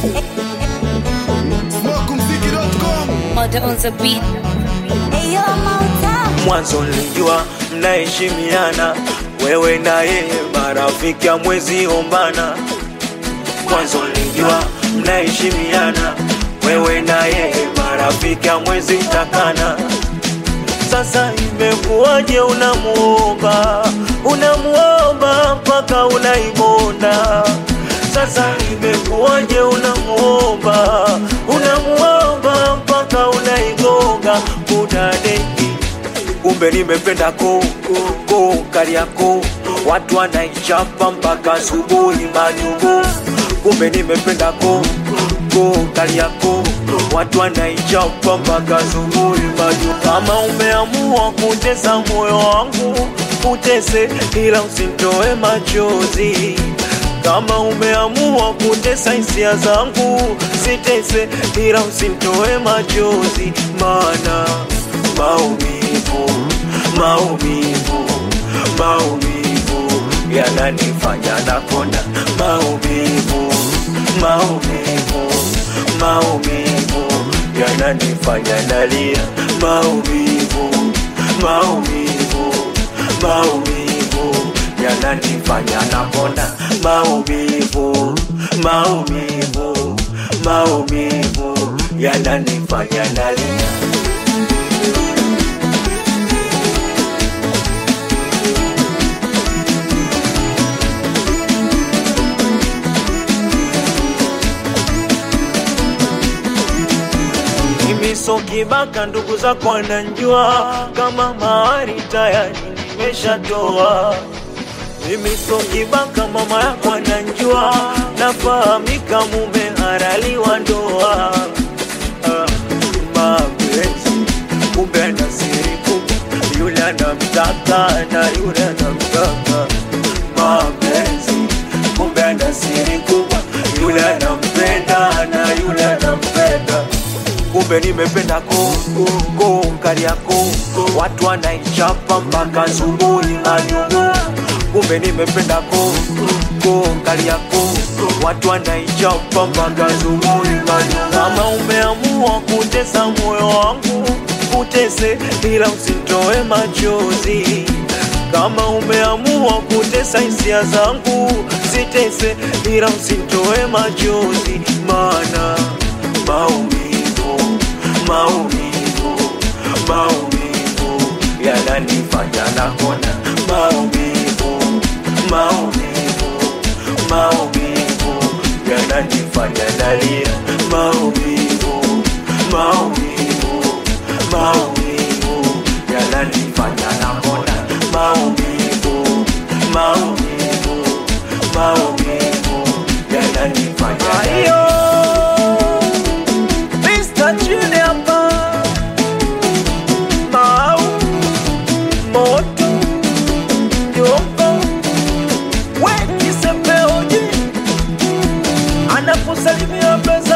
Smokumziki.com Murder on the beat. Eyo Mauta, mwanzo nilijua mnaheshimiana wewe na yeye marafiki amwezi ombana mwanzo nilijua mnaheshimiana wewe na yeye marafiki amwezi takana sasa imekuwaje unamuomba unamuomba mpaka unaimonda sasa imekuwaje unamuomba unamuomba mpaka unaigonga kudadeki kumbe nimependa ko ko kariako watu wanaichapa mpaka asubuhi majugo kumbe nimependa ko ko kariako watu wanaichapa mpaka asubuhi majugo kama umeamua kutesa moyo wangu utese ila usintoe machozi kama umeamua kutesa hisia zangu sitese ila usintoe machozi maana maumivu maumivu maumivu yananifanya nakonda maumivu maumivu maumivu yananifanya nalia maumivu maumivu maumivu yananifanya nakonda maumivu maumivu maumivu yananifanya nalia Mimi so kibaka, ndugu zako wananjua kama mahari tayari nimeshatoa. Mimi so kibaka, mama yako ananjua, nafahamika mume haraliwa ndoa. Ah, mapenzi kumbe ana siri kubwa, yule anamtaka na yule anamtaka. Mapenzi kumbe ana siri kubwa, yule anampenda na yule anampenda kumbe nimependa koko ko Kariakoo, watu wanaichapa mpaka asubuhi majugo. Kumbe nimependa koko ko Kariakoo, watu wanaichapa mpaka asubuhi majugo. Kama umeamua kutesa moyo wangu utese, ila usintoe machozi kama umeamua kutesa hisia zangu sitese, ila usintoe machozi, maana maumivu maumivu maumivu yananifanya nakona maumivu maumivu maumivu yananifanya nalia maumivu maumivu maumivu yananifanya nakona maumivu maumivu maumivu yananifanya nalia Mr. Chile hapa Mau Moto Yoko Weki sepeoji Anaposalimia pesa